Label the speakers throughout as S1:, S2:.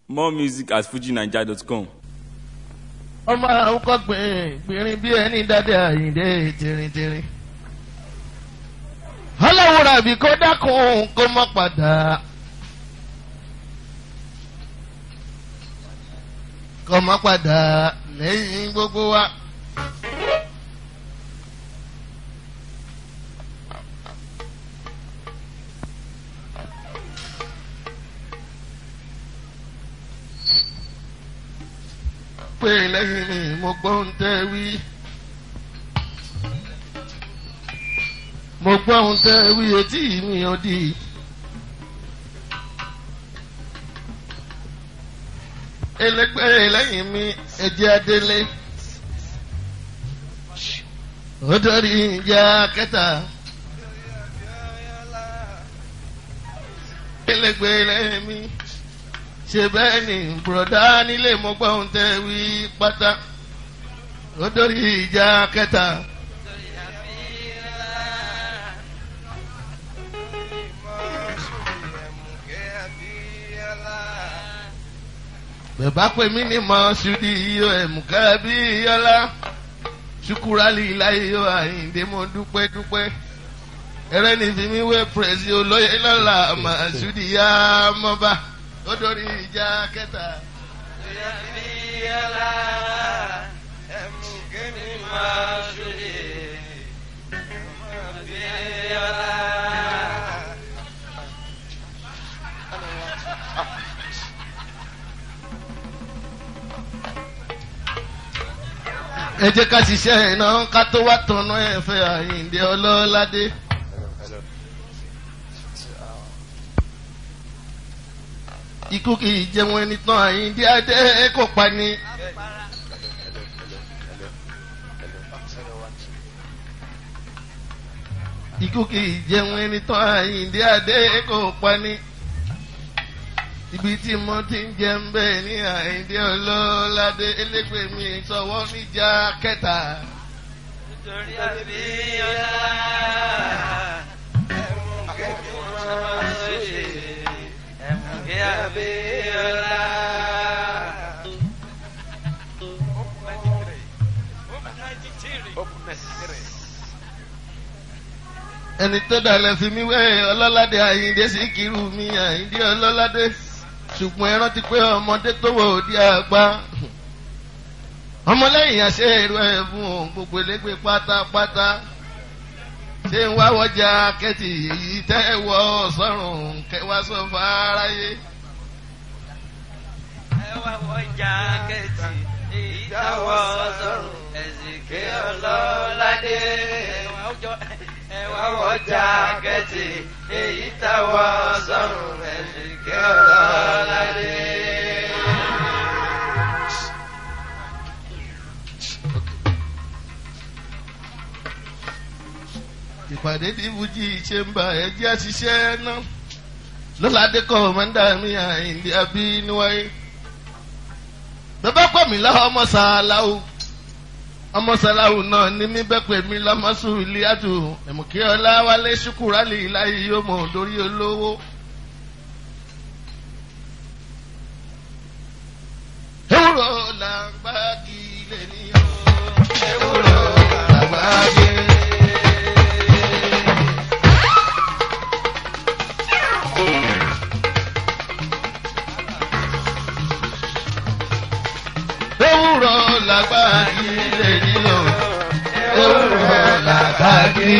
S1: More music at fujinaija.com.
S2: ọmọ àwọn kọ́ gbìnrín gbìnrín bí ẹni dáadé àyíndé tìrìntìrìn. ọlọ́run ràbí kó dákun kó má padà. kó má padà lẹ́yìn gbogbo wa. pé lẹ́yìn mi mo gbọ́ ń tẹ́ wí. mo gbọ́ ń tẹ́ wí etí mi ò di. ẹlẹgbẹ́ lẹ́yìn mi ẹ̀jẹ̀ adélé. ó dọ́rí ìjà kẹta. ẹlẹgbẹ́ lẹ́yìn mi ṣe bẹ́ẹ̀ ni bùrọ̀dá nílé mo gbọ́ ohun tẹ́ wí pátá ó dórí ìjà kẹta. bẹ̀bá pè mí ní mọ ṣùdí iyọ̀ ẹ̀mùkẹ́ bí yọlá ṣùkúrálì láyé yọ àyíǹde mo dúpẹ́ dúpẹ́ ẹrẹ́ ní fi mí wé pẹ̀sì olóyè lọ́la mà ṣùdí yá mọ́ba ó dórí ìjà kẹta.
S3: Ìyàbíyàlá ẹ̀mú kémi máa ṣòye. Ìyàbíyàlá.
S2: ẹ jẹ́ ká ṣiṣẹ́ iná ká tó wá tọ̀nà ẹ̀fẹ́ àyíǹde ọlọ́ládé. ikú kì í jẹun ẹni tán àyíǹde adé kò pa ni. ikú kì í jẹun ẹni tán àyíǹde adé kò pa ni. ibi tí mo ti ń jẹun bẹ́ẹ̀ ní àyíǹde ọlọ́ládé elégbè mi sọ̀wọ́ níjà kẹta.
S3: Nítorí àbíyàlá ẹ̀mú kémi máa ṣòye. Ẹ̀mú ìyàbíyàlá.
S2: ẹni tó dalẹ̀ fi mí wẹ́ ọlọ́ládé àyíǹde sí kiri mi àyíǹde ọlọ́ládé ṣùgbọ́n ẹ rántí pé ọmọdé tó wọ òdi àgbà ọmọlẹ́yìn àṣẹ èrò ẹ̀ fún òun gbogbo elégbé pátápátá ṣé ń wá wọjà kẹ́tì èyí tẹ́ ẹ wọ sọ́run kẹwàá sọ fáráyé.
S3: Ẹ wá wọ jákẹ́tì èyí táwọ̀ sọ̀rùn ẹ̀sìnké ọlọ́ládé. Ẹ wá wọ jákẹ́tì èyí táwọ̀ sọ̀rùn ẹ̀sìnké ọlọ́ládé.
S2: ìpàdé tí fújì ṣe ń bá ẹjẹ́ àṣìṣe náà lọ́ládé kọ́ mọ́ndà mi àìndí àbí níwáyé. bàbá pè mí lọ́wọ́ ọmọ sàláwù ọmọ sàláwù náà ní mí bẹ́ẹ̀ pè mí lọ́mọ sùúlì àtù ẹ̀mùkí ọlá wálé ṣùkúrálì láyé yóò mọ̀ lórí olówó. ewúro làgbàgì lè ní o ewúro làgbàgì. ewúro làgbàgì lè ní o ewúro làgbàgì.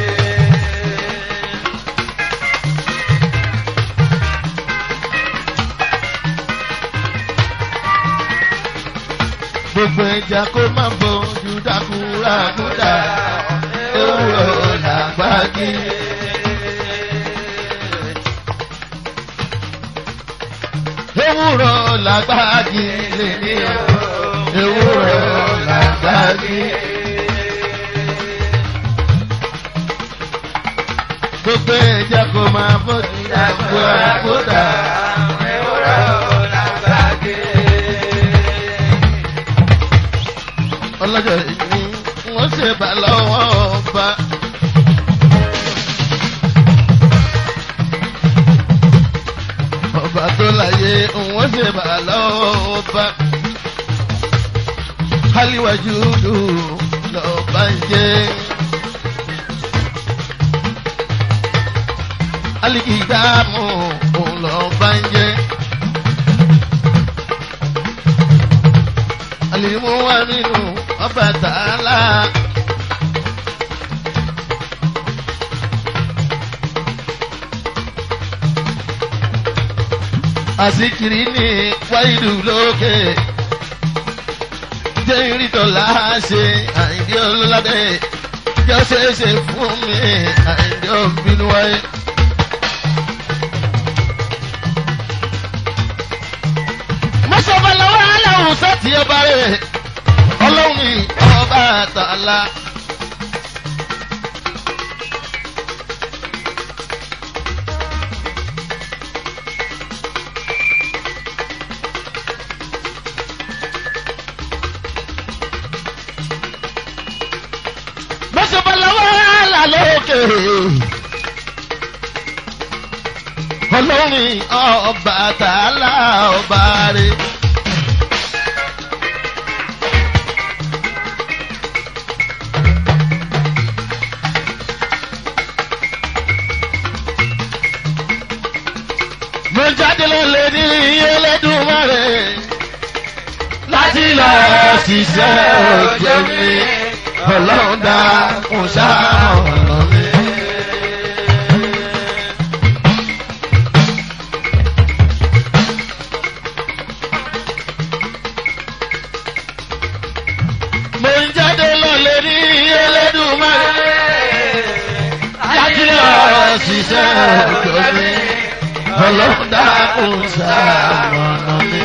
S2: gbogbo ẹja kó má bójú dákúrá kúdà ewúro làgbàgì. ewúro làgbàgì lè ní o ewúro làgbàgì. gbogbo ẹja kó má bójú dákúrá kúdà
S3: Ewúro làgbàgé.
S2: ọlọ́jọ́ ìní wọ́n ṣe bá lọ́wọ́ ọba. ọba tó láyé òun ṣe jẹba lọ́wọ́ bá aliwajudu lọ́ba ń jẹ́ alikidamu lọ́ba ń jẹ́ alimuwaminu ọba tààlà. àsìkiri ní wáìlú lókè jẹ́ ìrìtọ̀lá ṣe àìdí ọlọ́ládé jẹ́ ṣeéṣe fún mi àìdí ọ̀bínú wáyé. mọ́sọ̀bà lọ́wọ́ aláwọ̀ sọ́ọ̀tì ọba rẹ̀ ọlọ́run ní ọba àtàlà. mọ́sọ̀bà lọ́wọ́ aláwọ̀ lókè ọlọ́run ní ọba àtàlà ọba rẹ̀. mo jáde lọ́lẹ̀ ní Elédùmarè láti lọ ṣiṣẹ́ òjò mi ọlọ́run dá kún sáà ọ̀nà mi. mo ń jáde lọ́lẹ̀ ní Elédùmarè láti lọ ṣiṣẹ́ òjò mi ọlọ́dà kò sàmọ̀nà mi.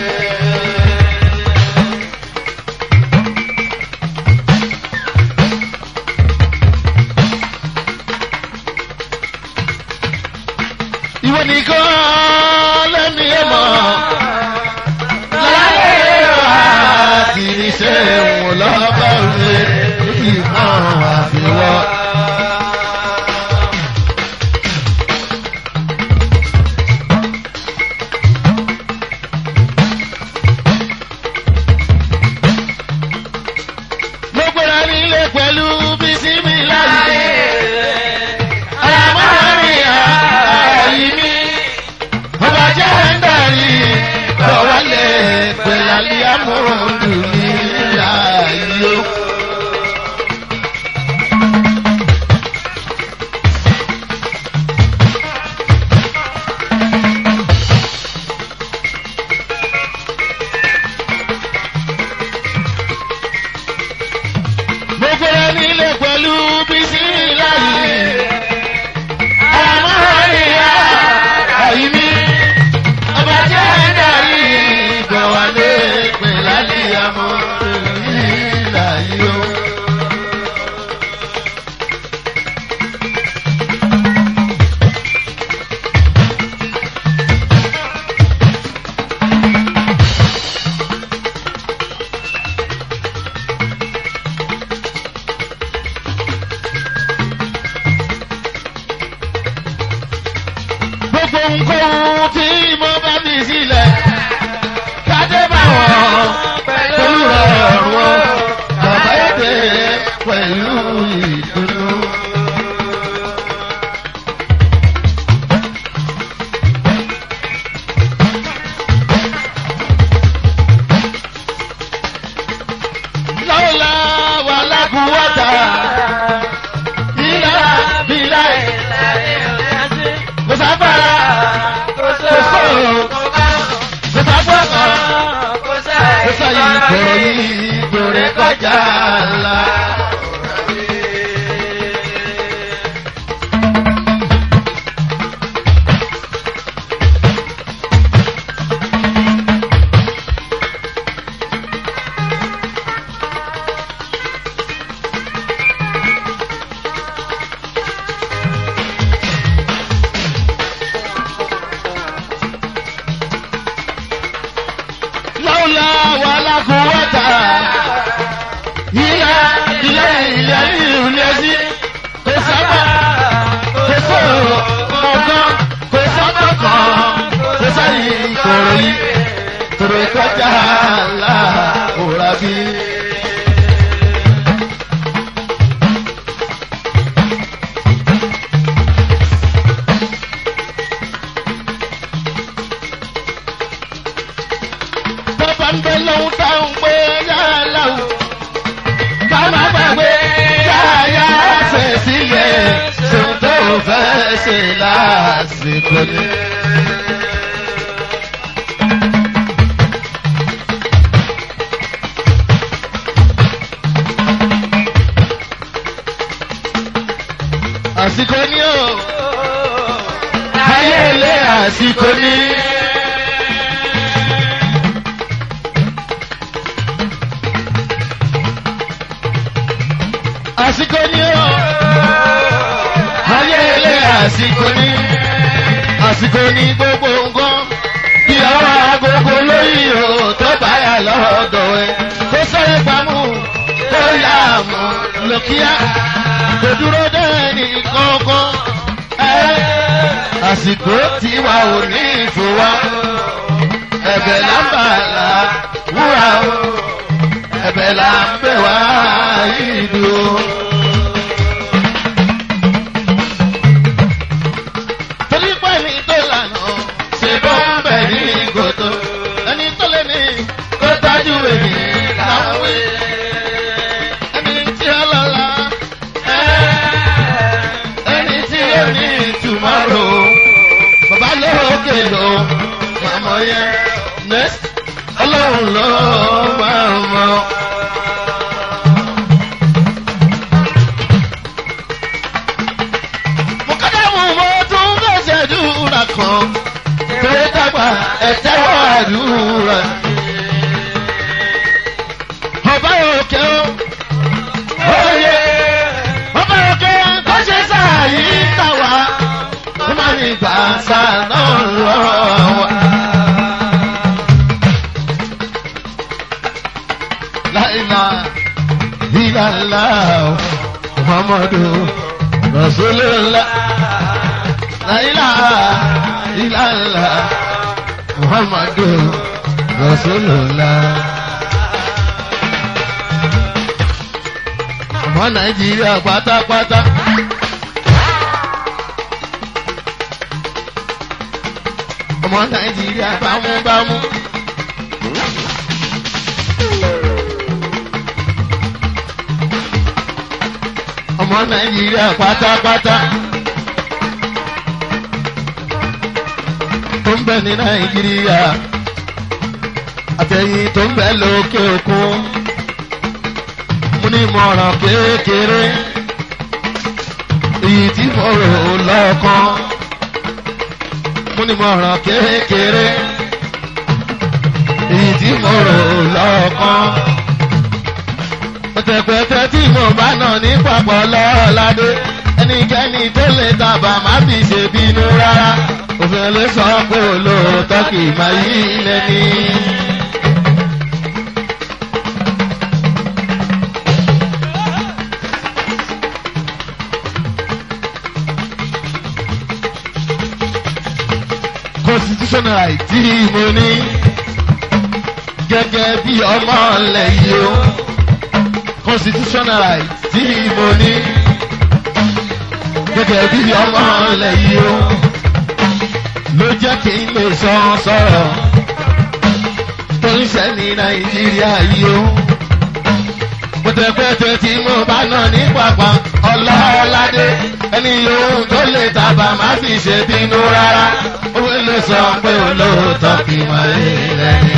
S2: ìwọ nìkan lẹ́ni ẹ̀ mọ̀ láyé àti níṣẹ́ wọn lọ́bàá rẹ̀ ìmọ̀ àfiwọ́. mo gbéra nílé pẹ̀lú bísímì láyé. àmọ́ mi àyí mi ọba jẹ́ ń darí lọ́wọ́lẹ̀ pẹ̀lú àlíyámọ́ọ̀dù ní láyé. mo gbéra nílé pẹ̀lú bísímì láyé. àmọ́ mi àyí mi ọba jẹ́ ń darí lọ́wọ́lẹ̀ pẹ̀lú àlíyámọ́ọ̀dù ní láyé. gbogbo nǹkan tí mo bá fi sílẹ̀ kájé bá wọn pẹ̀lú ọ̀rọ̀ bàbá èdè pẹ̀lú ìdùnnú. lọ́la wà lákùúwọ́ta ilá bílá kò sábàrà kò sọ̀rọ̀ kò sábàkàn kò sáyé ìkòrò yìí ìgbòrè kọjá ńlá. lọ́la wà lákùúwọ́ta ilá ilé ilé ilé sí kò sábà kò sọ̀rọ̀ ọ̀gán kò sábà kan kò sáyé ìkòrò yìí kò Tòrò kọjá àlá òrà bí. Bàbá ń bẹ lóhun táwọn pé yálà o. Ká má gbàgbé yáyá ṣe sílẹ̀ ṣòun tó fẹ́ ṣe lásìkò ni. àsìkò ní o ayé ilé àsìkò ní. àsìkò ní o ayé ilé àsìkò ní. àsìkò ní gbogbo nǹkan bí ọwọ́ agogo lóyìn o tó báyà lọ́dọ̀ ẹ kó sẹ́yìn pamọ́ kó yá mọ́ lókíá kò dúró dẹ́ni kankan. àsìkò tí wà ò ní ìfowá ẹ̀bẹ̀ là ń bà là wúrà o ẹ̀bẹ̀ là ń bẹ̀ wá ìlú o. torí pé ní tó lànà ṣe bọ́ ń bẹ̀ ní ìgòtò ẹni tó lé ní kó tájú èmi láwé ẹni tí ó lọ́la ẹni tí ó ní tomorrow bàbá lókè ló màmá yẹn next ọlọ́run ló máa mọ. mo kọ́dá mú mo tún fẹsẹ̀ dúra kan tó dàgbà ẹ̀tẹ́wọ̀ àdúrà. ọba òkè ó oyè ọba òkè tó ṣe sáàyí tàwa ó máa ní gbàǹsà náà lọ wa. láìla ìlàlá muhammadu rasulillah láìla ìlàlá muhammadu rasulillah. ọmọ nàìjíríà pátápátá. ọmọ nàìjíríà bámúbámú. ọmọ nàìjíríà pátápátá. tó ń bẹ ní nàìjíríà àtẹ̀yìn tó ń bẹ lókè òkun mo ní mọ̀ràn kékeré èyí tí mo rò lọ́kàn mo ní mọ̀ràn kékeré èyí tí mo rò lọ́kàn pẹ̀tẹ̀pẹ̀tẹ̀ tí mo bá nà ní papọ̀ lọ́ọ́ládé ẹnikẹ́ni tó lè tàbà má fi ṣe bínú rárá òfin ló sọ pé olóòótọ́ kì í máa yí lẹ́ni. constitutional right tí mo ní gẹ́gẹ́ bí ọmọ ilẹ̀ yìí o constitutional right tí mo ní gẹ́gẹ́ bí ọmọ ilẹ̀ yìí o ló jẹ́ kí n lè sọ sọ̀rọ̀ tó ń ṣe ní nàìjíríà yìí o pẹ̀tẹ̀pẹ̀tẹ̀ tí mo bá nà ní pàpà ọlọ́ọ̀ládé ẹni yòówù tó lè tàbà má fi ṣe bínú rárá ó lè sọ pé olóòótọ́ kì í máa ń lẹ́ni.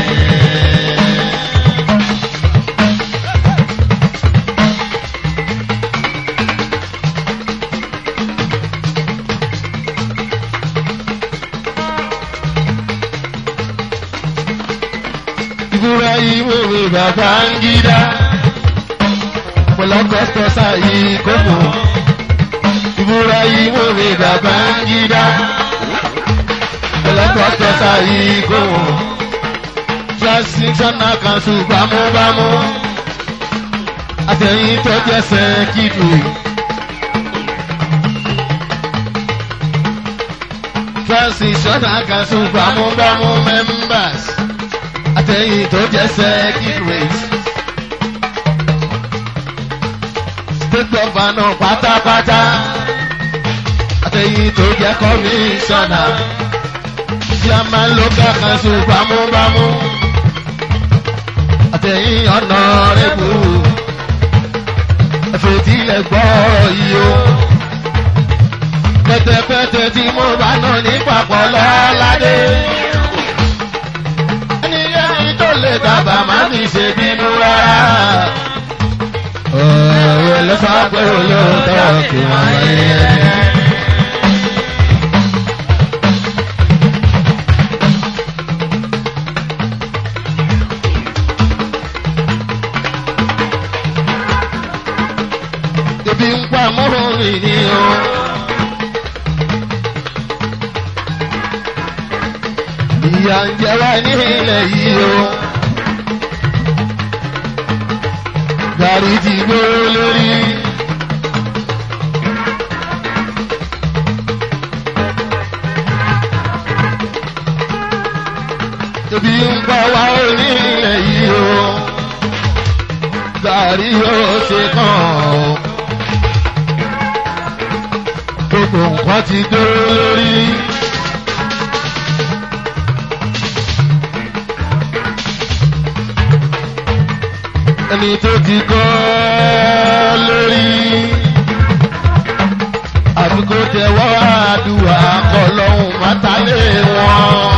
S2: Ibrahim òwe bàbá ń gídá pọ̀lọ́kọ́tọ́ sáyé kókò. Ibrahim òwe bàbá ń gídá pọ̀lọ́kọ́tọ́ sáyé kókò. Transitional council bámúbámú. Àtẹ̀yìn tó jẹ́sẹ̀ kíkù. Transitional council bámúbámú members àtẹ̀yìn tó jẹ́ second rate. state governor pátápátá àtẹ̀yìn tó jẹ́ commissioner chairman local council bámúbámú àtẹ̀yìn honorable ẹ̀fẹ̀ tilẹ̀ gbọ́ yìí o pẹ̀tẹ̀pẹ̀tẹ̀ tí mo bá nà ní papọ̀ lọ́ládé ẹni ẹni tó lè dábà má mi ṣe bínú rárá ọ̀rọ̀ ló sọ pé olóòótọ́ kì wọ́n yẹ. ebi ń pa mọ́rùn-ún ni o. ìyà ń jẹ wá ní ilẹ̀ yìí o. gàrí ti gbóró lórí. ebi ń pa wá ní ilẹ̀ yìí o. gàrí yóò ṣe kàn ó gbogbo nǹkan ti dúró lórí. ẹni tó ti kọ́ lórí. àfikún tẹwọ́ àdúrà kọ́ lọ́hùn mátálé wọn.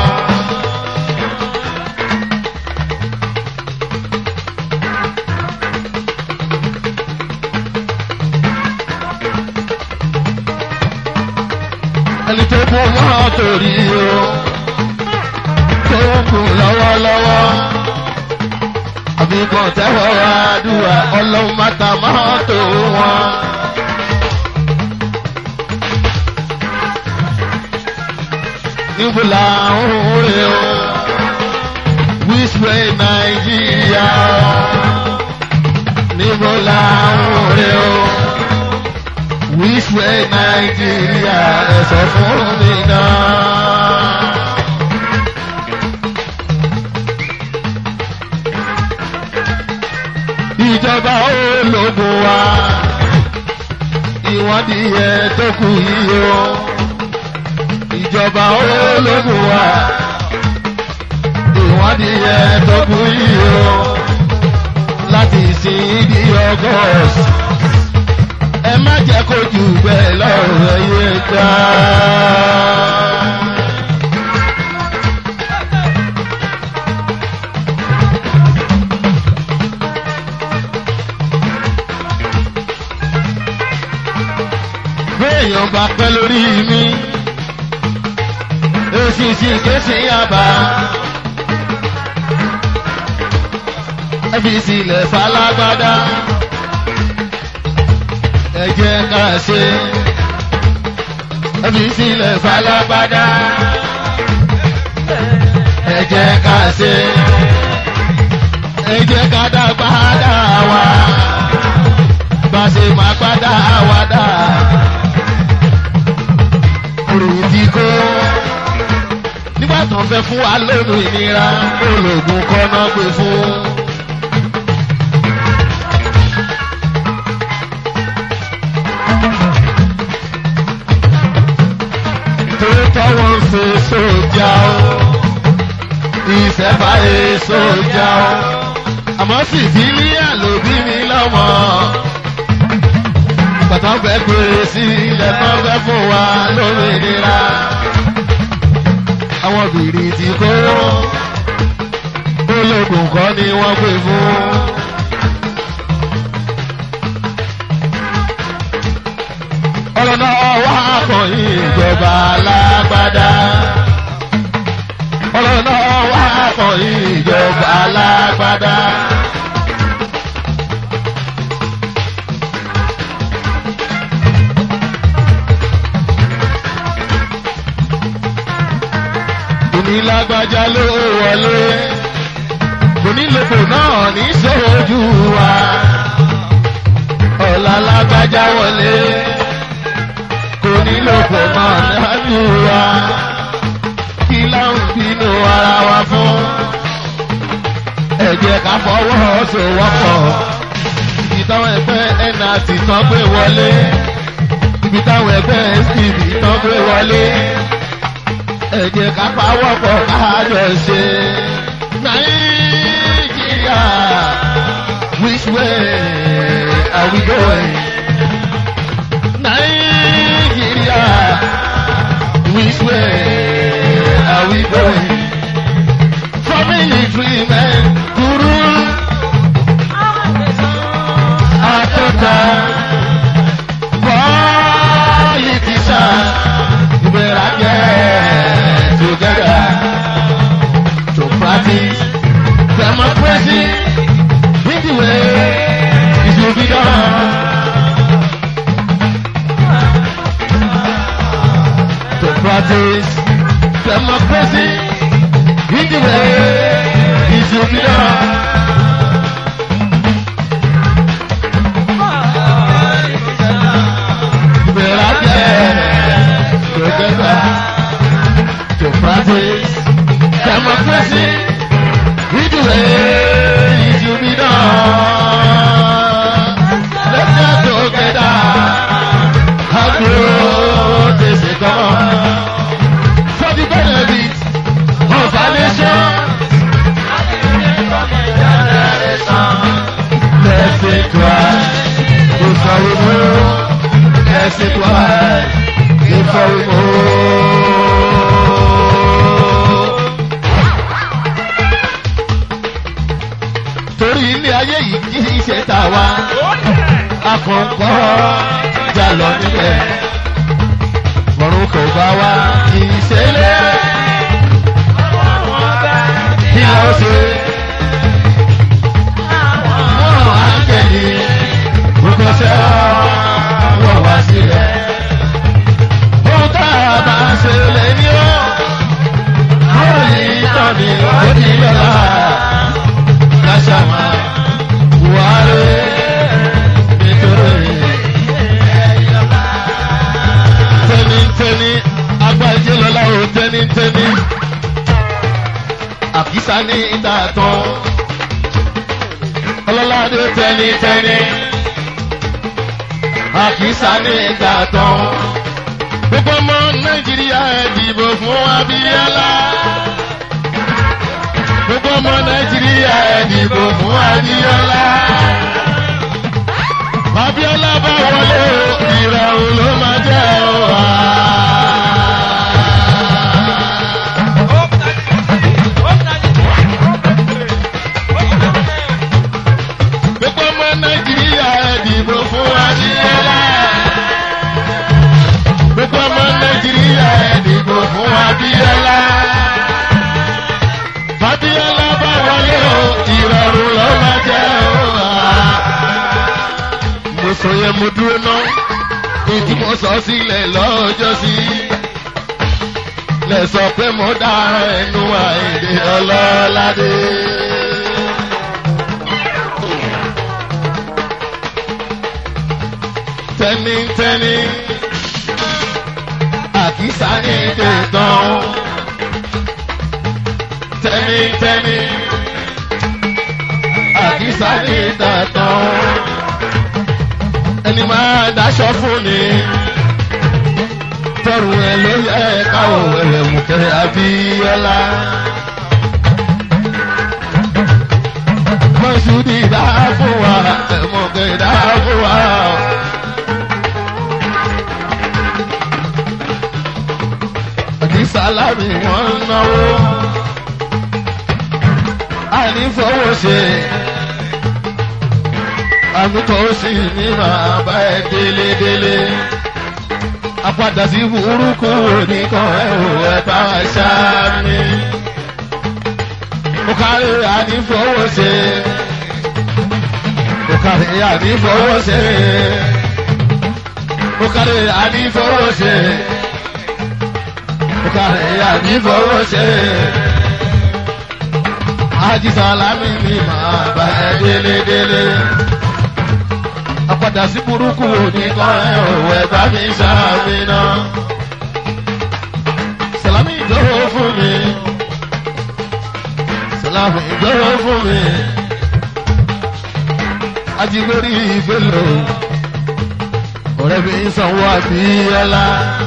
S2: ẹni tó kú mọ́ torí o tó kù lọ́wọ́lọ́wọ́ àbíkàn tẹ́wọ́ àdúrà ọlọ́run máta máa tó wọn. níbo la ń rè o wíṣọ nàìjíríà níbo la ń rè o wíṣọ nàìjíríà ẹ sọ fún mi náà. ìjọba ológun wa ìwádìí yẹ tó kù yìí o ìjọba ológun wa ìwádìí yẹ tó kù yìí o láti sin di august ẹ má jẹ́ kó jù bẹ́ẹ̀ lọ́rọ̀ yé gbá. béèyàn bá pẹ́ lórí mi èsì sì ké sí yàbá ẹbí sílẹ̀ falágbádá ẹ jẹ́ ká ṣe ẹbí sílẹ̀ falágbádá ẹ jẹ́ ká ṣe ẹ jẹ́ ká dàgbà dà wá bá ṣe máa gbádà wá dà òrùn ti kó nígbà tó ń fẹ́ fún wa lónìí ìnira ológun kọ́nà gbé fún. tòótọ́ wọn ń ṣe sójà o ìṣẹ̀fà ẹ̀ sójà o àmọ́ sì sí ní àlòbí mi lọ́mọ bàtà fẹ́ pèrè sí ilẹ̀ tó fẹ́ fún wa lómìnira. Àwọn bìrì ti kó ológun kọ́ ni wọ́n pè fún. ọ̀rọ̀ náà wá kọ̀yìn ìjọba alágbádá. ọ̀rọ̀ náà wá kọ̀yìn ìjọba alágbádá. onílágbájá ló wọlé onílòpò náà ní sójú wa ọ̀la lágbájá wọlé onílòpò náà lájú wa kí láwọn bínú ara wa fún ẹ̀jẹ̀ ká fọwọ́ sowọ́pọ̀ ibi táwọn ẹgbẹ́ nrt tán gbé wọlé ibi táwọn ẹgbẹ́ stv tán gbé wọlé ẹ̀jẹ̀ ká pawọ́pọ̀ kájọ ṣe nàìjíríà which way are we going nàìjíríà which way are we going for military men to rule Africa politicians you better get together to practice democracy in the way it should be done. To practice democracy in the way it should be done. You better get together to practice democracy in the way it should be done. Let's get together and grow this economy for the benefit of our nation. Let's think twice before we move. Let's think twice before we move. Torí ilé ayé yìí kì í ṣe tàwa, akọ̀ǹkọ̀ jà lọ níbẹ̀. Ọ̀run kò bá wa kì í ṣe lé. Kí ló ṣe? Wọ́n á tẹ̀lé gbogbo ṣẹ́ wọ́n wá sílẹ̀. Ohun tá a bá ṣe lè ní ọ́. Àwọn yìí tán ni ó ní lọ́la. Káṣámá Buhari nítorí tẹ́nítẹ́ní agbájé lọ́la ò tẹ́nítẹ́ní. Àkísà ní ìta tán. Ọlọ́ládé tẹ́nítẹ́ní. Àkísà ní ìta tán. Gbogbo ọmọ Nàìjíríà ẹ dìbò fún Abíọ́lá. Gbogbo ọmọ Nàìjíríà ẹ dìbò fún Abíọ́lá. Abíọ́lá bá wọlé o, ìrọ̀rùn ló máa jẹ́ o. Gbogbo ọmọ Nàìjíríà ẹ dìbò fún Abíọ́lá. Gbogbo ọmọ Nàìjíríà ẹ dìbò fún Abíọ́lá. Abíọ́lá bá wọlé o, ìrọ̀rùn ló máa jẹ́ o. Mo sọ yẹn mo dúró ná, ìdí mo sọ sílẹ̀ lọ́jọ́ sí. Lẹ sọ pé mo dára ẹnu àìdè ọlọ́ládé. Tẹ́nítẹ́ní, àkísà ní tẹ̀tàn. Tẹ́nítẹ́ní, àkísà ní tẹ̀tàn. Ẹni máa dáṣọ fún ni. Tọrù ẹ ló yẹ káwọ̀ ẹ̀rẹ̀ mú kẹrẹ Abíọ́lá. Mọ̀sùdì dá fún wa, ẹ̀mọ̀kẹ́ dá fún wa. Àti sálámì wọ́n ń náwó. Àní fowó ṣe. Àmì tó sì ní màá bá ẹ délédélé apádà sí burúkú oníkan ẹ ò ẹ bá wa ṣá mi. mo kárí ànífowó ṣe. mo kárí ànífowó ṣe. mo kárí ànífowó ṣe. mo kárí ànífowó ṣe. ajísàlámì mi máa bá ẹ délédélé apádà sí burúkú oníkan ẹ ò ẹ bá mi ṣàmìnà. Sàlámì ìjọwọ́ fún mi. láàfin ìjọba fún mi. ajigbori ìgbélò ọ̀rẹ́ mi ń sanwó àbíyẹ́lá.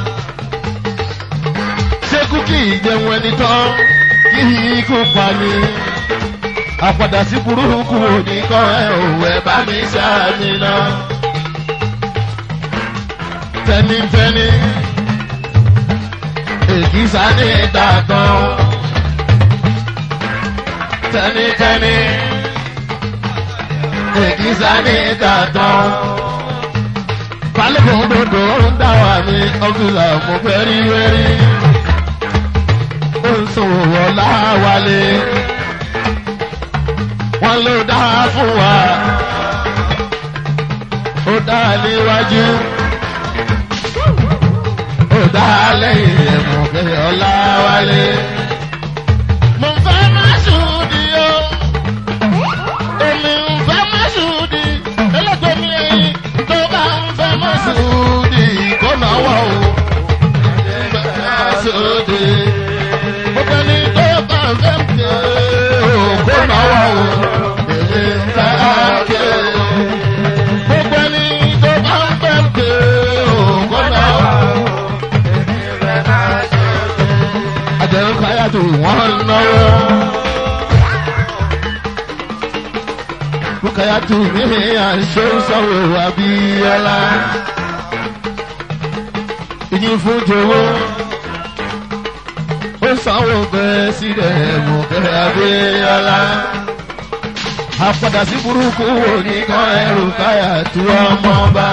S2: ṣé kúkì ìjẹun ẹni tán kí ikú pa ni. àpàdà sí burúkú òní kan ẹ òwò ẹ bá mi ṣáàmì náà. tẹnitẹni èkìsà ní ìdàgbọ́n. tẹnitẹni èkìsà ní ìdàgbọ́n. balùwẹ̀ òdòdó ń dá wà mí ọ́fíìsà mo fẹ́ rí wẹ́rí. ó ń sòwò láwálé. wọ́n ló dá fún wa. ó dá níwájú dá lẹ́yìn ẹ̀mú kẹ́lẹ́ ọ̀la wálé. mo ń fẹ́ má ṣùdí o èmi ń fẹ́ má ṣùdí ẹlẹ́gbẹ́ mi ẹ̀yìn tó bá ń fẹ́ má ṣùdí kó náwó o. fẹ́ má ṣùdí gbogbo ẹni tó bá ń fẹ́ mi o kó náwó o. èmi ń fẹ́ ké gbogbo ẹni tó bá ń fẹ́ mi o kó náwó o. àjẹrún káyà tó wọ́n náwó. Bukaya tu mi àṣọ sọ̀rọ̀ Abíọ́lá. Ìyìn fún Jowó. Ó sanwó bẹ́ẹ̀ sílẹ̀ Bukaya Abíọ́lá. Àpàdà sí burúkú wo ní kan ẹrù káyà tu ọmọ bá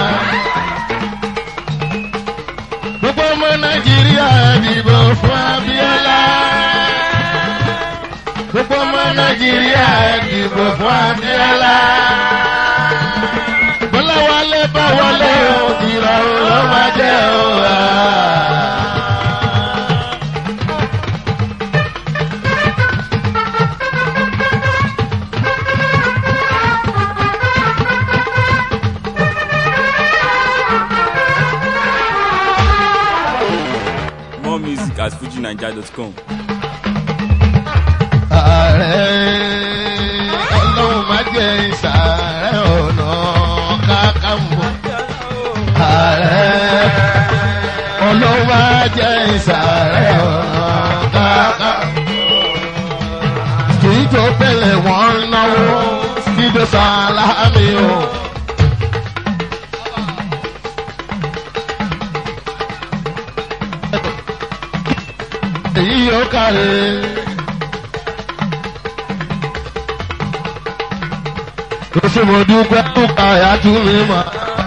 S2: gbogbo ọmọ nàìjíríà dìbò fún abiola gbogbo ọmọ nàìjíríà dìbò fún abiola bọ́lá wálé bá wọlé o ìrọ̀rùn ló máa jẹ́ o.
S1: More music at fujinaija.com.
S2: ààrẹ ọlọ́run má jẹ́ ìsàárẹ̀ ọ̀nà kákàmbọ̀. ààrẹ ọlọ́run má jẹ́ ìsàárẹ̀ ọ̀nà kákàmbọ̀. kì í tó tẹ̀lé wọn náwó síbi sàlámì o. èyí yóò kárẹ̀. Oṣù mo dúpẹ́ dúpẹ́ àyà tún mi mọ̀.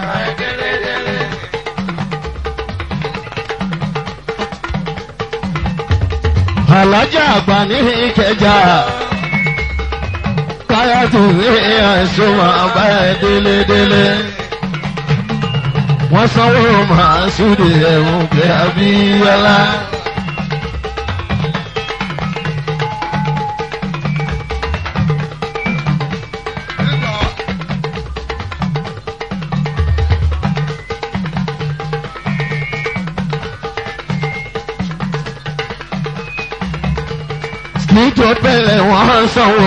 S2: Àlájà àgbà ní ìkẹjà. Káyà tún mi àìsàn máa bá ẹ délé délé. Wọ́n sanwó màá súde ẹ̀wọ̀n pé Abíyọ́lá. nítorí pẹ̀lẹ́ wọ́n sanwó.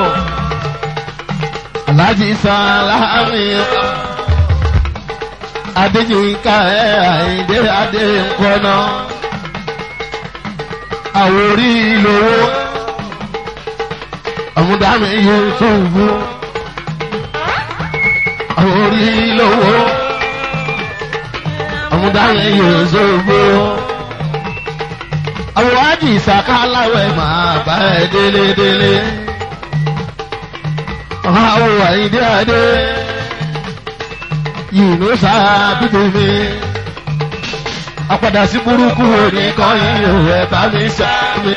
S2: Alájí Sálámì Adéjìká ẹ̀ Àyìndé Adé nkọ́nà. Àwòrí lówó. Àmúdámi Yusufu. Àwòrí lówó. Àmúdámi Yusufu àwọn wájú ìsàká aláwẹ̀ máa bá ẹ délé délé. àwọn àyíndé adé yìnyín sáà bíbí mi. àpàdà sí burúkú òní kan yìí ò ẹ bá mi sàmì.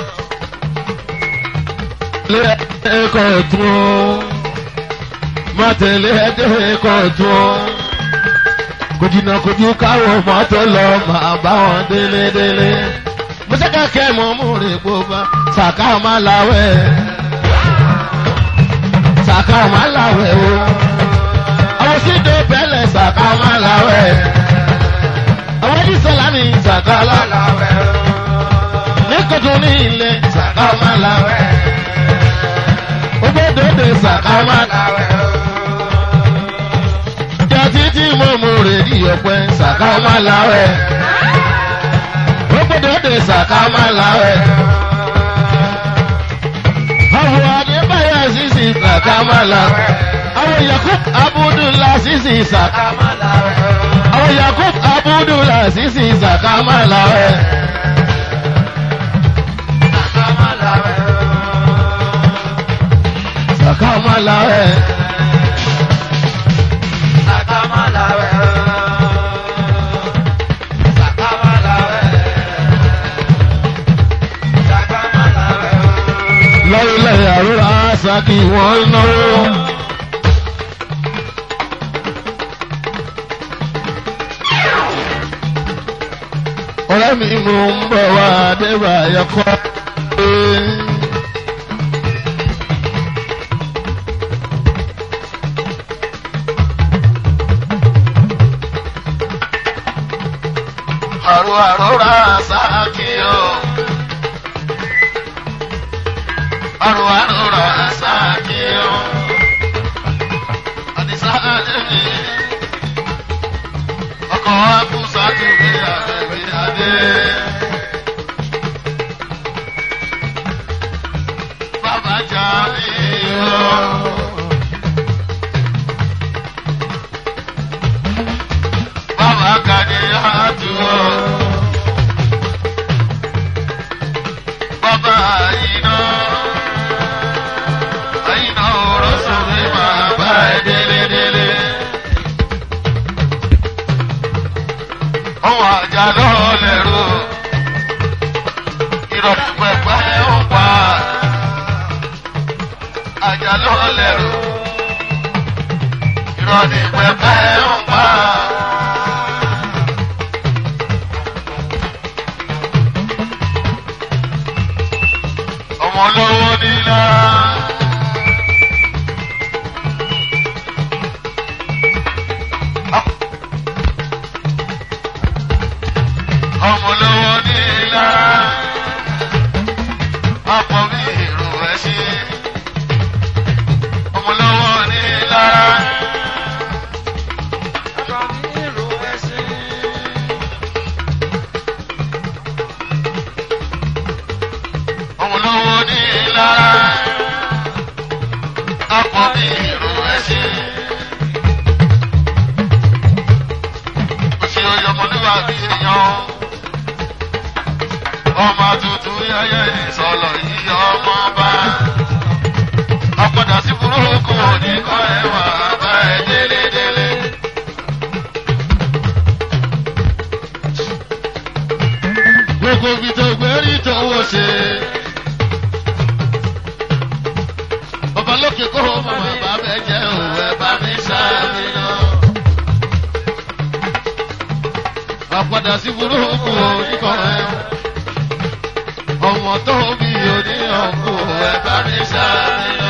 S2: ilé ẹ̀kọ́ tún ó má tẹ̀lé ẹ̀kọ́ tún ó. kò jìnnà kò ju káwọn mọ́tò lọ máa bá wọn délé délé mọ́sẹ́ká kẹ́ mọ́ mú rè kó bá sàká má láwẹ̀ sàká má láwẹ̀ o àwọn sídò bẹ́lẹ̀ sàká má láwẹ̀ àwọn ìdísọ́lá ní sàká láwẹ̀ ní kòtò ní ilé sàká má láwẹ̀ sàkámà. jàdí tí mo mú rè ní ọ̀pẹ sàkámà láwẹ̀. ó gbọ́dọ̀ dé sàkámà láwẹ̀. àwọn adébáyọ̀ sísì sàkámà láwẹ̀. àwọn yakub abudulayi sísì sàkámà láwẹ̀. àwọn yakub abudulayi sísì sàkámà láwẹ̀. sàkámà láwẹ̀. lọ́rílẹ̀ àrúrà sákì wọ́n náwó. ọ̀rẹ́ mi mú ń bọ̀ wá débà yẹkọ́. àrò àrúrà sákì o. àrò àrúrà sákì o. àdìsá àdébí. ọkọ̀ wa kú sátúwé àbẹ̀bí adé. bàbá jà mí o. bàbá kàdé àtúwò. bàbá àyínà. àyínà ọ̀rọ̀ sọ̀rọ̀ máa bá ẹ délé délé. ọwọ́ àjà lọ́ọ́ lẹ́rú. ìrọ̀lẹ́ pẹ̀pẹ́ ń pa. àjà lọ́ọ́ lẹ́rú. ìrọ̀lẹ́ pẹ̀pẹ́ ń pa. ọmọ lọ́wọ́ nílá. ọmọ lọ́wọ́ nílá. ọ̀pọ̀ mi èrò ẹ̀ ṣe. ọmọ lọ́wọ́ nílá. ọmọ lọ́wọ́ nílá. ọ̀pọ̀ mi èrò ẹ̀ ṣe. Òṣè oyè ọmọlúwàbí èèyàn. Ọmọ tuntun yẹyẹ ìsọ̀lọ̀ yìí ọmọ bá. Ọ̀padà sí burúkú òní kọ́ ẹ̀wà bá ẹ délé délé. Gbogbo ibi tó gbé rí tọwọ́ ṣe. Bàbá lókè kó o mọ̀ bàbá bẹ́ẹ̀ jẹ́ òwe bá mi sáré náà. àpadà sí burúkú oníkọ ẹ ọmọ tó bí oníyànkú ẹ bá mi sáré lọ.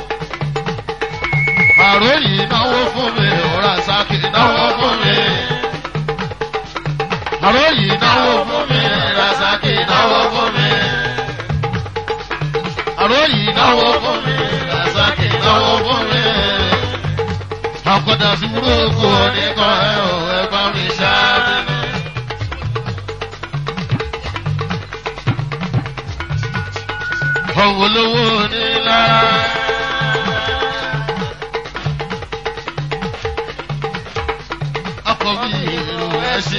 S2: àròyìn náwó fún mi òrà sákì náwó fún mi. àròyìn náwó fún mi òrà sákì náwó fún mi. àròyìn náwó fún mi òrà sákì náwó fún mi. àpadà sí burúkú oníkọ ẹ ò ẹ bá mi sáré lọ. ọ̀wọ́ lówó nílá. ọkọ̀ mi ìlú ẹ ṣe.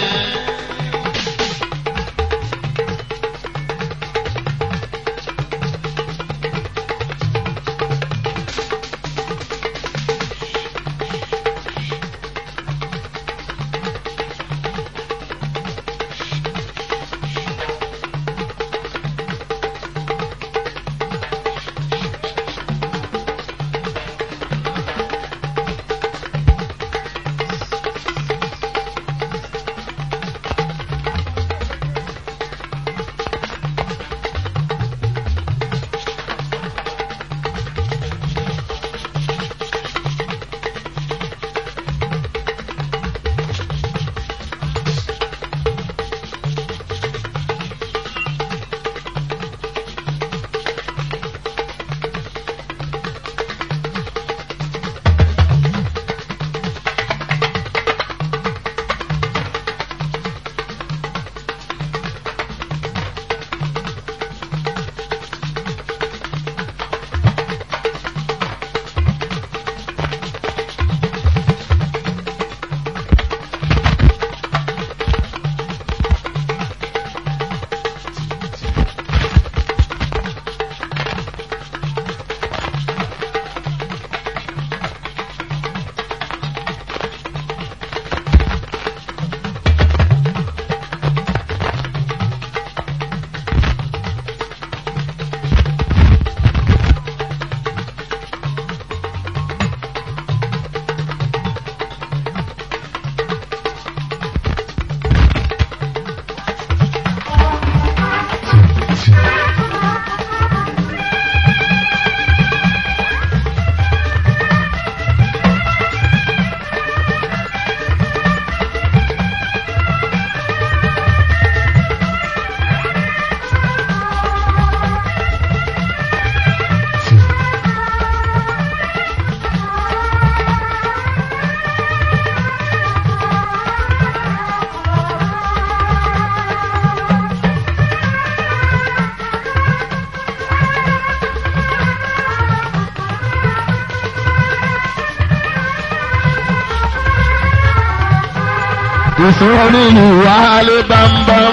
S2: ìṣòro nílùú wálé bámbám.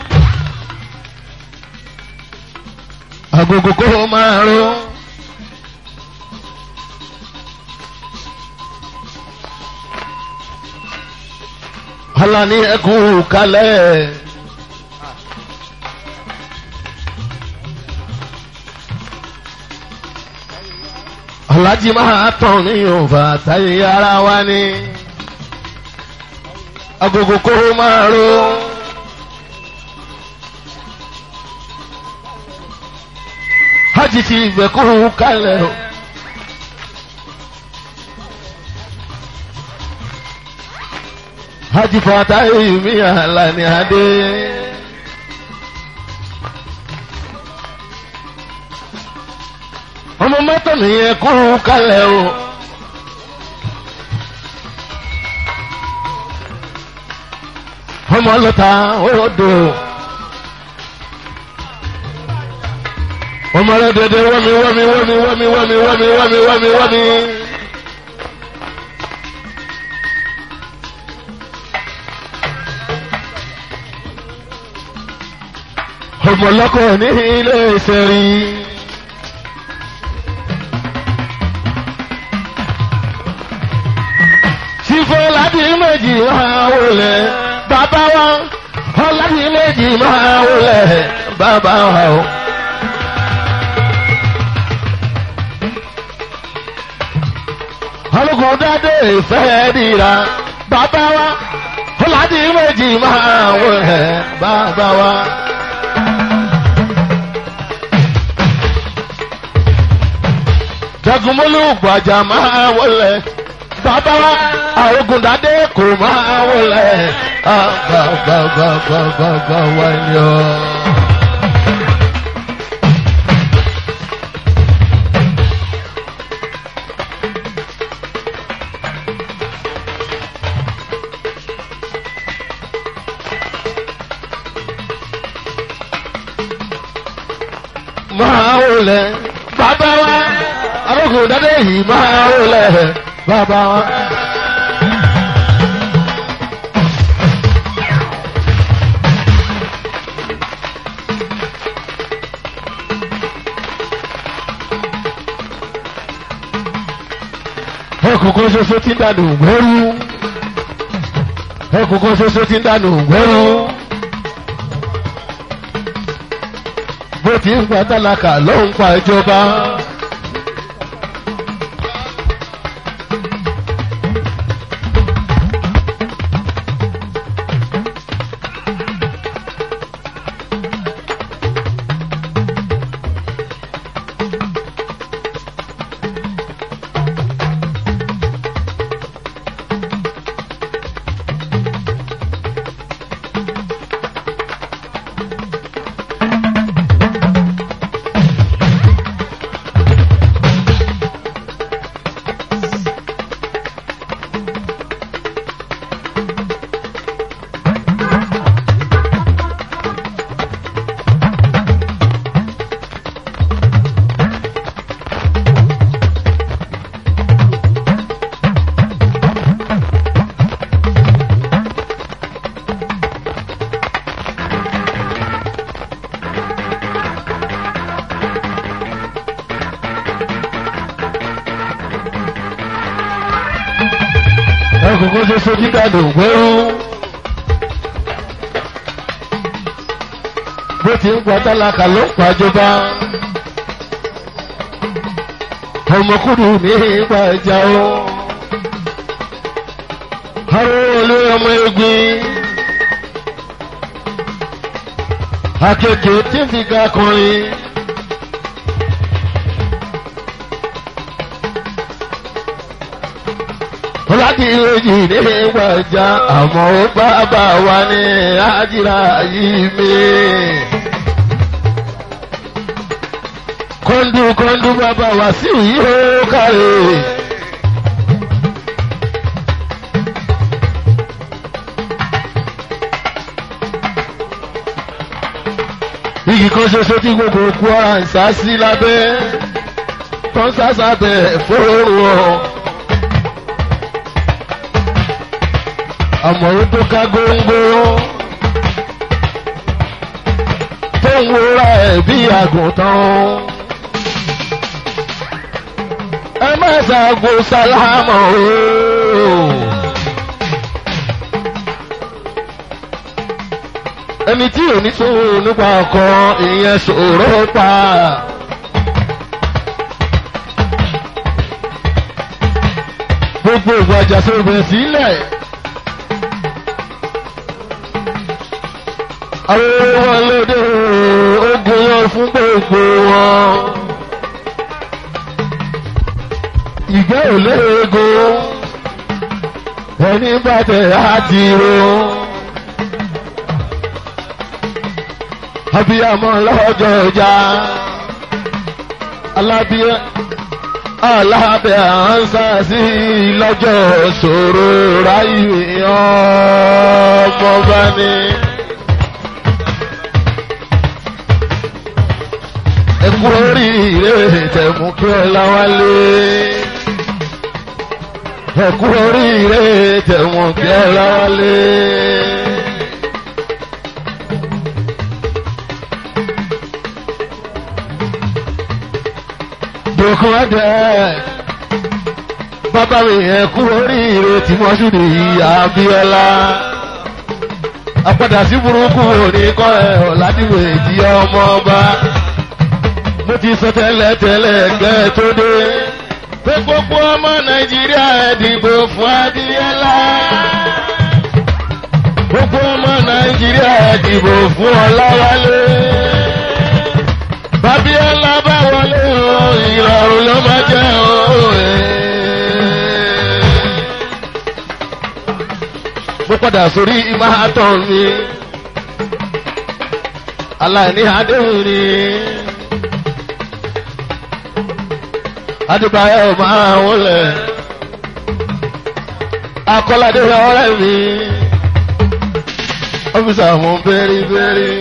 S2: agogo kó máa ró. ọlá ní ẹkún kalẹ̀. alájí máa tàn ní yorùbá táyé ara wa ní agogo kó máa ró. hajj ti ìgbẹ́kú kalẹ̀ o. hajj fatahi mi alani adé. ọmọ mọ́tò nìyẹn kú kalẹ̀ o. ọmọ lọta odò. ọmọ rẹ dédé wọ́mi wọ́mi wọ́mi wọ́mi wọ́mi wọ́mi wọ́mi wọ́mi wọ́mi. ọmọ lọ́kọ̀ ní ilé ìṣẹ̀rí. ṣífọ́ láti méjì máa wọlé bàbá wa ọ̀làdì méjì máa wọlé bàbá wa o. olùkọ́ dáadé ìfẹ́ dìra bàbá wa ọ̀làdì méjì máa wọlé bàbá wa. jagunmólú gbàjà máa wọlé bàbá wa àrògùndádé kò máa wọlé àgbàgbàgbàgbàgbà wáyé ọ. máa wọlé bàbá wa àrògùndádé yìí máa wọlé bàbá wa. ẹkùnkùn ṣoṣo tí ń dànù gbẹ́rú ẹkùnkùn ṣoṣo tí ń dànù gbẹ́rú bó ti ń pa tálákà ló ń pa ìjọba. ẹkùnkùn ṣoṣo tí ń dànù gbẹ́rú. bó ti ń pa tálákà ló ń pàjọba. ọmọkùnrin ní ipa ẹja o. arúgbó olú ọmọ egbin. akeke tí ń fi ga kọrin. láti ìròyìn ní ìwàjà àmọ́ ó bàbá wa ní àjìrà yìí mi. kọ́ńdú kọ́ńdú bàbá wa sí yìí ó kárẹ̀. igi kan ṣoṣo tí gbogbo òkú ara ń sá sí lábẹ́ tó ń sá sábẹ́ fóònù ọ̀. àmọ̀rún tó ká góńgó tó ń wúra ẹ̀ bí àgùntàn. ẹ má ṣàgò sálámọ̀ o. ẹni tí ò ní sòrò nípa ọkọ ìyẹn sòrò pa. gbogbo ìgbàjà sọ̀rọ̀ sílẹ̀. àwọn wọn lóde ogun yọ fún gbogbo wọn. ìgbẹ́ ò léego ẹni bàtẹ̀ àti ro. abiyamọ lọ́jọ́ ọjà alábíyẹ alábẹ́ ànsá sí lọ́jọ́ ṣòro ráyè ọmọ bá ní. ẹkú oríire tẹ̀mú kí ọlá wálé. ẹkú oríire tẹ̀mú kí ọlá wálé. dòkun ẹ̀dẹ̀ bàbá mi ẹkú oríire tí wọ́n ṣì ní Abíọ́lá. àpàdà sí burúkú òní kọ́ ẹ̀ ọ̀làdìwé tí ọmọ ọba mo ti sọ tẹ́lẹ̀ tẹ́lẹ̀ gẹ́ tó dé. pé gbogbo ọmọ nàìjíríà ẹ dìbò fún Abíọ́lá. gbogbo ọmọ nàìjíríà ẹ dìbò fún Ọláwálé. Bábíọ́lá bá wọlé o ìrọ̀rùn ló máa jẹ́ o. mo padà sórí ìmáàtọ̀ mi aláìní àdéhùn ni. adébáyọ̀ máa wọlé akọ́ládé ọ̀rẹ́ mi ọ́fíìsì àwọn bẹ́rìbẹ́rì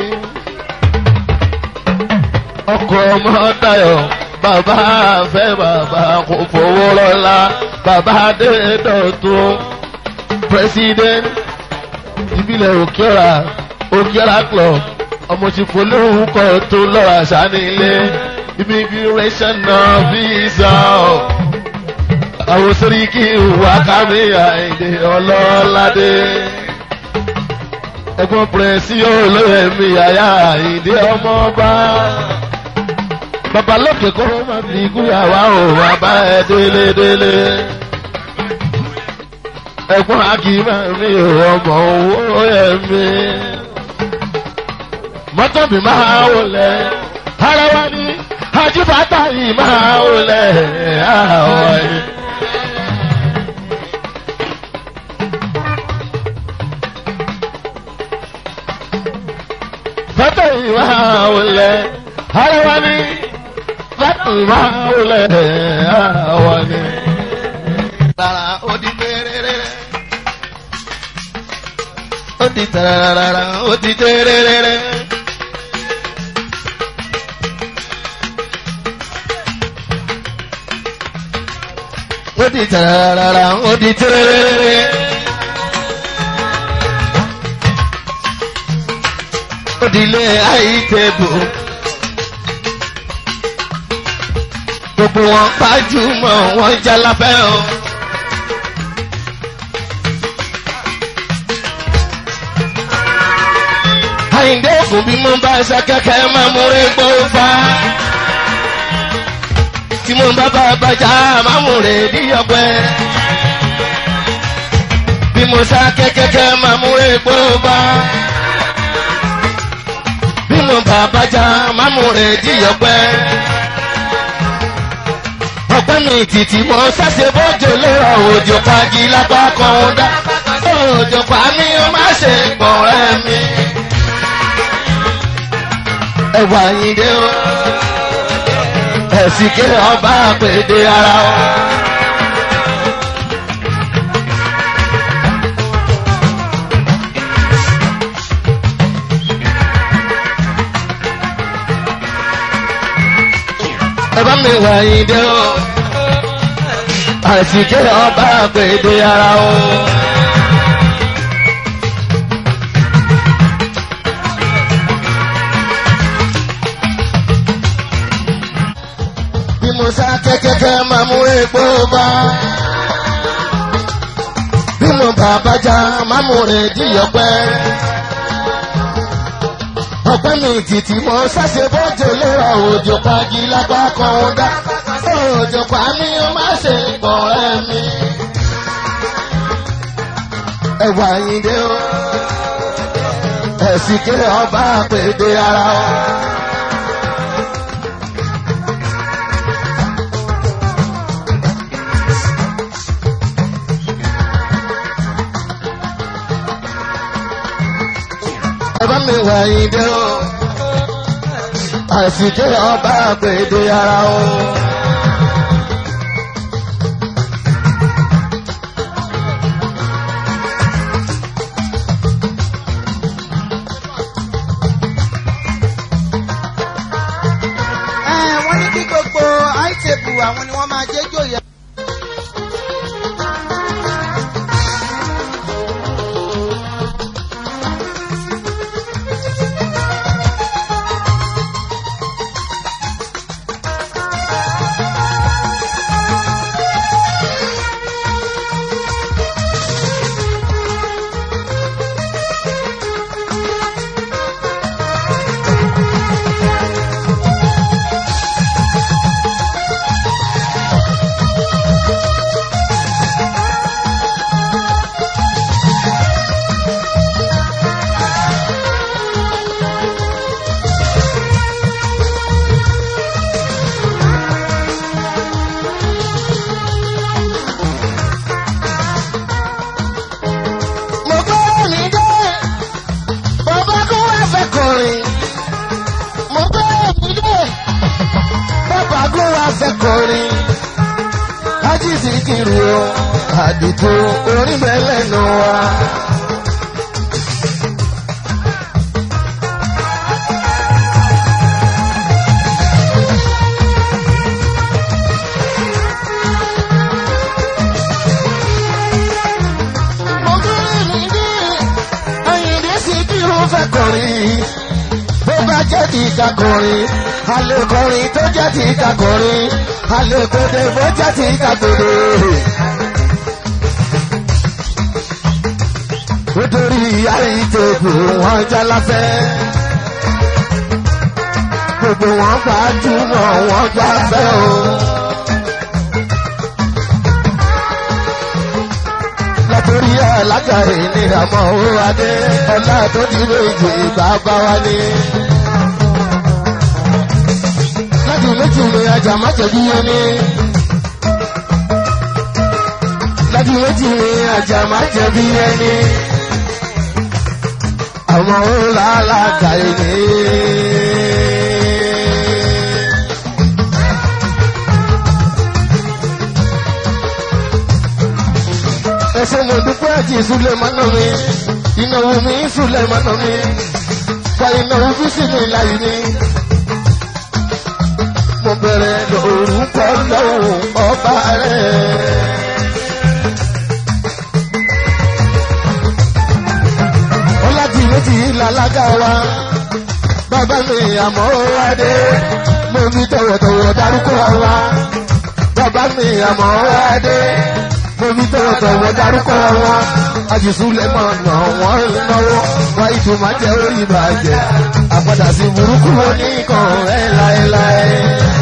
S2: ọkọ̀ ọmọ Táyọ̀ bàbá fẹ́ bàbá kò fowó lọ́la bàbá adédọ̀tún president ìbílẹ̀ òkèọ́ra òkèọ́ra club ọmọ tí polówó kọ́ tó lọ́ra sánilé immigration náà visa ọ̀ àwọn sẹ́ríkì wà kámi àìdè ọlọ́ládé ẹ̀gbọ́n pẹ̀rẹ́sì olóyè mi àyà àìdè ọmọọba babalókè kó má fi kúyàwá ò bàbá ẹ délé délé ẹ̀gbọ́n akíma mi ò ọmọ owó ẹ̀ mi mọ́tò mi máa wọlé ara wa ni ajibata yìí máa wọlé àwọ̀ yìí. Fata yìí máa wọlé ara wa ni fata yìí máa wọlé àwọ̀ yìí.
S4: Rárá ó di tẹ́rẹ́rẹ́. Ó di tẹ́rẹ́rẹ́rẹ́ ó di tẹ́rẹ́rẹ́rẹ́. ó di tararara ó di tẹ́rẹ́rẹ́rẹ́. ó di ilé àìtẹ́bù. gbogbo wọn gbajúmọ̀ wọn jalapẹ́ o. àyìndé ògùn bí mo bá ṣe kẹ́kẹ́ máa múre gbó fa tí mo bá bá bàjá mámúre díyọ̀pẹ́. bí mo sá kẹ́kẹ́kẹ́ mámúre gbóbá. bí mo bá bàjá mámúre díyọ̀pẹ́. ọ̀pẹ́ mi títí mo ṣàṣe bójú lérò òjò pagi lápá kan dá. òjò pa mí ó má ṣe pọ̀ rẹ́ mi. ẹ̀wà yìí dé o ẹ̀sìnké ọba àpèdè ara ọ. ẹ bá mi wà yín dé o. ẹ̀sìnké ọba àpèdè ara ọ. sá kẹ́kẹ́kẹ́ máa mú epo bá. bí mo bàbá já máa mú rẹ̀ díyọ̀pẹ́. ọ̀pẹ́ mi tìtì mo ṣàṣe bọ́jọ lérò òjò pagi lápá kan ó dá. òjò pa mí ó má ṣe pọ̀ ẹ́ mi. ẹ̀wà yìí dé o. ẹ̀sìn ké ọba àpèdè ara o. ẹbá mi wà ìdè o àsìkè ọba àgbèdè ara o.
S5: Ẹ, wọ́n ní kí gbogbo àìtẹ̀bù àwọn ni wọ́n máa jẹ́ jòyè.
S4: mo gbọ́ mi dé bàbá kó wá fẹ́ kọrin mo gbọ́ mi dé bàbá kó wá fẹ́ kọrin ájí sì kiri o àdìtò orin bẹ́lẹ̀ nù wa. mo gbọ́ mi dé ayíǹde sì kiri o fẹ́ kọrin bó bá jẹ́ ti ká kọrin alẹ́ kọrin tó jẹ́ ti ká kọrin alẹ́ kóde bó jẹ́ ti ká kóde. nítorí àìtòkù wọn jálafẹ́ gbogbo wọn gbajúmọ̀ wọn gbafẹ́ o. látòrí alágàrí ní àmọ́ owó adé ọlá tó dúró ìjì bàbá wa ní. láti méjì ní ajá má jẹ̀bi yẹn ní. láti méjì ní ajá má jẹ̀bi yẹn ní. àmọ́ owó alágàrí ní. ẹsẹ̀ mo dúpẹ́ àti ìsúlẹ̀ mọ́nà mi ìnáwó mi ìsúlẹ̀ mọ́nà mi gba ìnáwó bísí mi láyé mi. mo bẹ̀rẹ̀ lórúkọ lọ́wọ́ ọba rẹ̀. ọlájì méjì làlágà wa bàbá mi àmọ́ wádé mo fi tọ̀wọ̀tọ̀wọ̀ dárúkọ wa bàbá mi àmọ́ wádé mo fi tọ̀wọ̀tọ̀wọ̀ dárúkọ wọn àjùsùlẹ̀ mọ̀ nà wọ́n náwó wá ìtumọ̀ jẹ́ orí ìbàjẹ́ àpàdà sí burúkú oníkan ẹ̀ láéláé.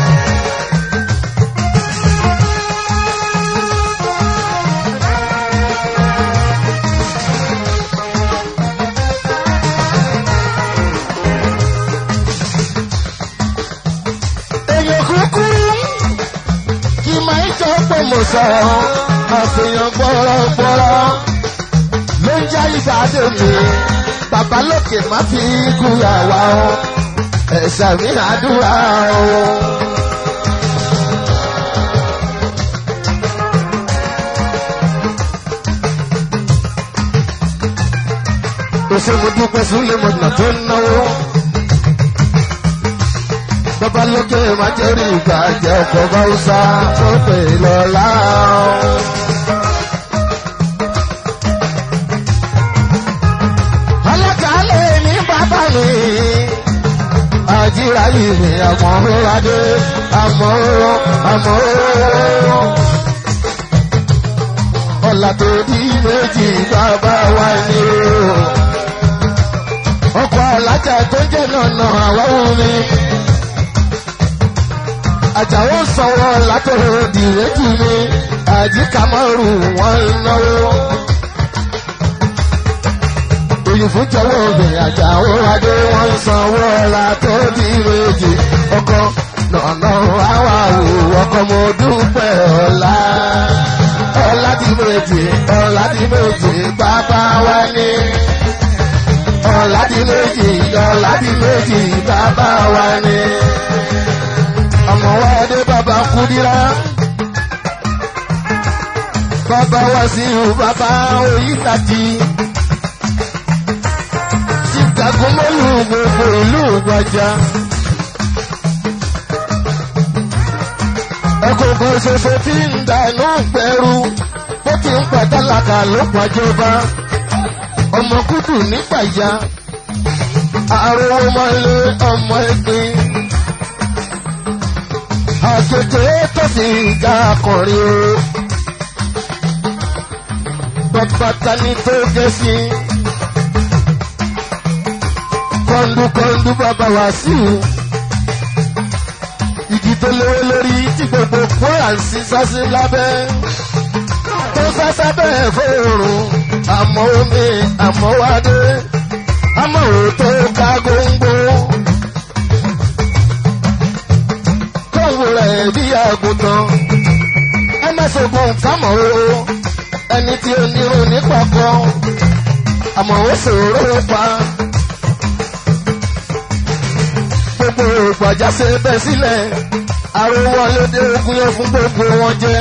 S4: èèyàn kúkúrú kì máa ń jọ pé mo sọ̀rọ̀ àfihàn gbọ́rọ̀gbọ́rọ̀ ló ń já ìbàdí mi bàbá lókè má fi kú àwa o ẹ̀sà mi àdúrà o. òṣèlú dúpẹ́ súnlẹ̀ mọ̀nà tó ń náwó. Bàbá lókè má jẹ́ rí ìgbà jẹ́ ọkọ̀ Báwúsá tó pè lọ́la. Alákàálẹ̀ ní bàbá mi, àjíráyé mi àmọ́ adé àmọ́ àmọ́ ọ̀là tó di méjì bàbá wa ni o. ọkọ̀ alájà tó jẹ́ nànà àwáwù mi. àjàwó sanwó látọ̀rọ̀ dìrẹ́tù mi àjíkà márùn wọn náwó. òyìnbó jọwọ́ obìnrin àjàwó adé wọn sanwó ọ̀la tó di méjì ọkọ̀ nànà àwà wò ọkọ̀ mo dúpẹ́ ọ̀la ọ̀la di méjì ọ̀la di méjì bàbá wa ní. ọ̀la di méjì ọ̀la di méjì bàbá wa ní. ọmọ wa dé bàbá kúdírá. bàbá wa sí ìhù bàbá oyítàjì. ṣìkàgùnmọ́lù gbogbo ìlú gbàjà. ẹkùn kan ṣoṣo tí ń dànù pẹ̀rú bó ti ń pàtàlàkà ló pàjọba ọmọ kúdù nígbàjá àrùn ọmọlé ọmọ ẹgbin àjèjì tó sì ga akọrin o bàbá ni tó jẹ́ sí kọ́ńdúkọ́ńdú bàbá wá sí i igi tó lówó lórí tí gbogbo kóra ń sí sásí lábẹ́ tó sásá bẹ́ẹ̀ fóòrùn àmọ́ omi àmọ́ wádé àmọ́ òótọ́ ká góńgó kóńgò rẹ̀ bí àgùntàn ẹ má ṣògùn kámọ̀ o ẹni tí ó nírun nípa kan àmọ́ ó ṣòro pa. gbogbo ìgbàjá ṣe bẹ́ sílẹ̀ àrùwọ̀ lédè ogun yẹn fún gbogbo wọn jẹ́.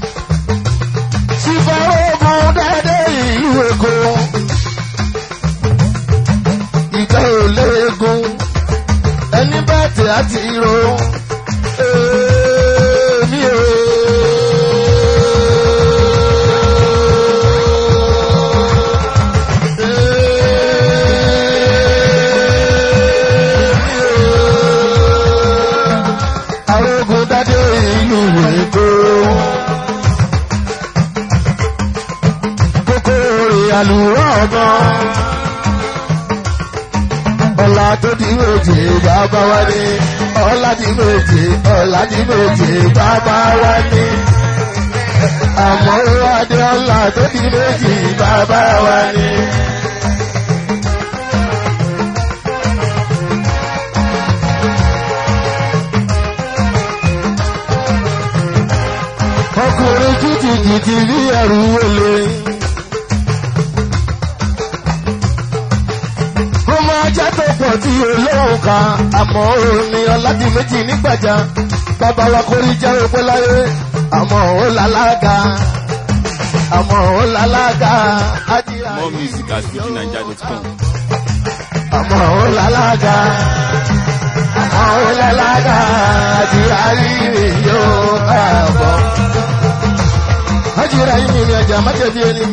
S4: sífàrọ́gùn dáadé ìlú èkó ìgbà ò léegun ẹni bá tẹ̀ àti ro èmi ò. arógun dádé ìlú èkó. kókó rè àlùwọ̀ ọ̀gbọ́n. ọ̀la tó di méje bàbá wa ní. ọ̀la di méje ọ̀la di méje bàbá wa ní. àmọ́ adé ọ̀la tó di méje bàbá wa ní. ọkùnrin jìtìjìtì bí ẹrù wọlé. ó máa jẹ́ tó pọ̀ tí olóhùn kan àmọ́ omi ọ̀làdì méjì nígbàjá bàbá wa kórí jẹ́ òpé láyé àmọ́ ó lálága àmọ́ ó lálága ájíra
S1: More music at fujinaija.com.
S4: àmọ́ ó lálága àmọ́ ó lálága ájíra rírì yóò káàbọ̀ ájíra yìí ni ẹja má jẹ̀bi ẹni.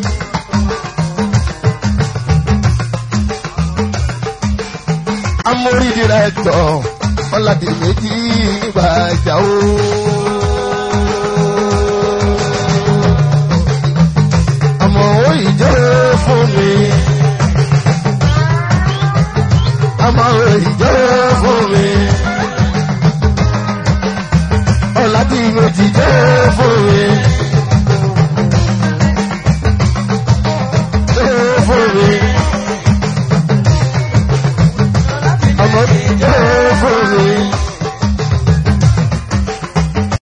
S4: amórí dìrẹ́tọ̀ ọ̀làdì méjì gbàjà o. àmọ́ ó ìjọ fún mi. àmọ́ ó ìjọ fún mi. ọ̀làdì méjì jẹ́ fún